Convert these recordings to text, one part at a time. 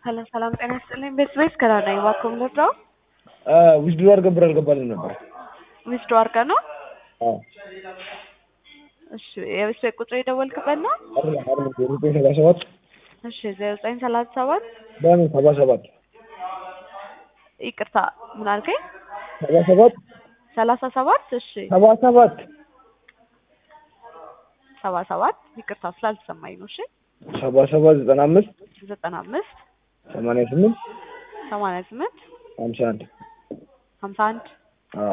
ሰላም ሰላም፣ ጤና ይስጥልኝ። ቤት ቤት ከራና እባክዎ ምንድነው? ዊዝድሮ አድርገን ብር አልገባልን ነበር። ዊዝድሮ አድርገህ ነው? አዎ እሺ፣ የቤት ቤት ቁጥር የደወልክበት ነው? አይደለም አይደለም፣ ዜሮ ዘጠኝ ሰባ ሰባት እሺ፣ ዜሮ ዘጠኝ ሰላሳ ሰባት በምን ሰባ ሰባት ይቅርታ፣ ምን አልከኝ? ሰባ ሰባት ሰላሳ ሰባት እሺ፣ ሰባ ሰባት ሰባ ሰባት ይቅርታ ስላልተሰማኝ ነው። እሺ፣ ሰባ ሰባት ዘጠና አምስት ዘጠና አምስት ሰማንያ ስምንት ሰማንያ ስምንት ሀምሳ አንድ ሀምሳ አንድ አዎ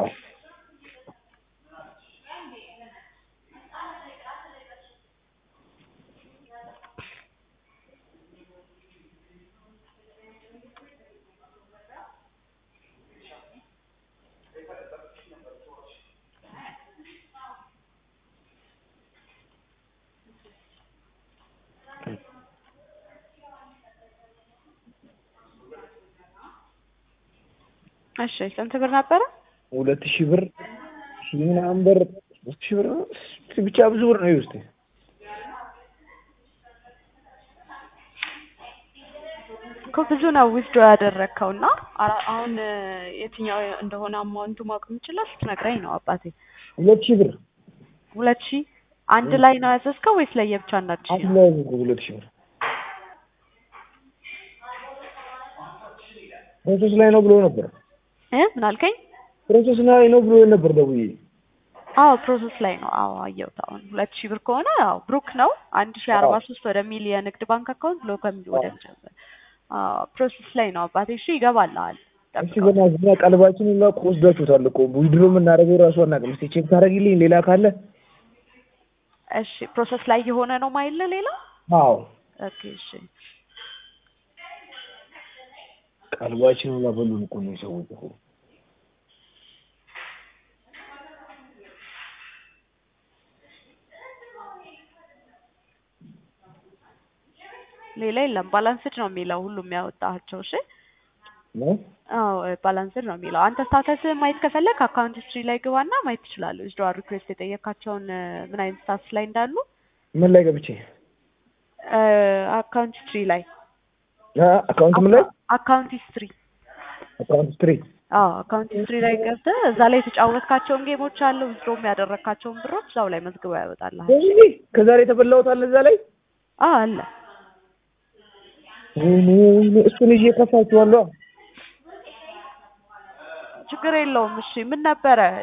እሺ፣ ስንት ብር ነበረ? ሁለት ሺህ ብር ሺህ ምናምን ብር ሶስት ሺህ ብር ነው ብቻ ብዙ ብር ነው ይውስጥ እኮ ብዙ ነው ዊዝድሮ ያደረግከው እና አራ- አሁን የትኛው እንደሆነ አማውንቱ ማወቅ የምችለው ስትነግረኝ ነው አባቴ። ሁለት ሺህ ብር ሁለት ሺህ አንድ ላይ ነው ያዘዝከው ወይስ ለየብቻ አንዳንድ ሺህ አንድ ነው? ላይ ነው ሁለት ሺህ ብር ፕሮሰስ ላይ ነው ብሎ ነበር እ ምን አልከኝ? ፕሮሰስ ላይ ነው ብሎ ነበር ደውዬ አዎ ፕሮሰስ ላይ ነው። አዎ አየሁት። አሁን ሁለት ሺህ ብር ከሆነ አዎ ብሩክ ነው አንድ ሺህ አርባ ሶስት ወደ ሚል የንግድ ባንክ አካውንት ብሎ ከሚል ወደ አዎ ፕሮሰስ ላይ ነው አባቴ። እሺ ይገባልሃል። እሺ ገና እኛ ቀልባችን ሁላ እኮ ወስዳችሁታል እኮ ዊድሮ የምናደርገው ራሱ አናውቅም። እስኪ ቼክ ታደርጊልኝ ሌላ ካለ እሺ ፕሮሰስ ላይ የሆነ ነው ማይለ ሌላ አዎ ኦኬ እሺ ቀልባችን ሁላ በሉን እኮ ነው ሰዎች እኮ ሌላ የለም። ባላንስድ ነው የሚለው ሁሉም ያወጣቸው። እሺ ነው አዎ ባላንስድ ነው የሚለው። አንተ ስታተስ ማየት ከፈለግ አካውንት ሂስትሪ ላይ ግባና ማየት ትችላለህ። ዊዝድሮ ሪኩዌስት የጠየካቸውን ምን አይነት ስታተስ ላይ እንዳሉ ምን ላይ ገብቼ አካውንት ሂስትሪ ላይ አካውንት ምን ላይ አካውንት ሂስትሪ አካውንት ስትሪ አዎ አካውንት ሂስትሪ ላይ ገብተህ እዛ ላይ የተጫወትካቸውን ጌሞች አሉ ዊዝድሮም ያደረግካቸውን ብሮች እዛው ላይ መዝግበው ያወጣልሃል። እዚህ ከዛሬ የተበላሁት አለ እዛ ላይ አዎ አለ። ወይኔ ወይኔ እሱን ይዤ ከፋችኋለሁ። ችግር የለውም። እሺ ምን ነበረ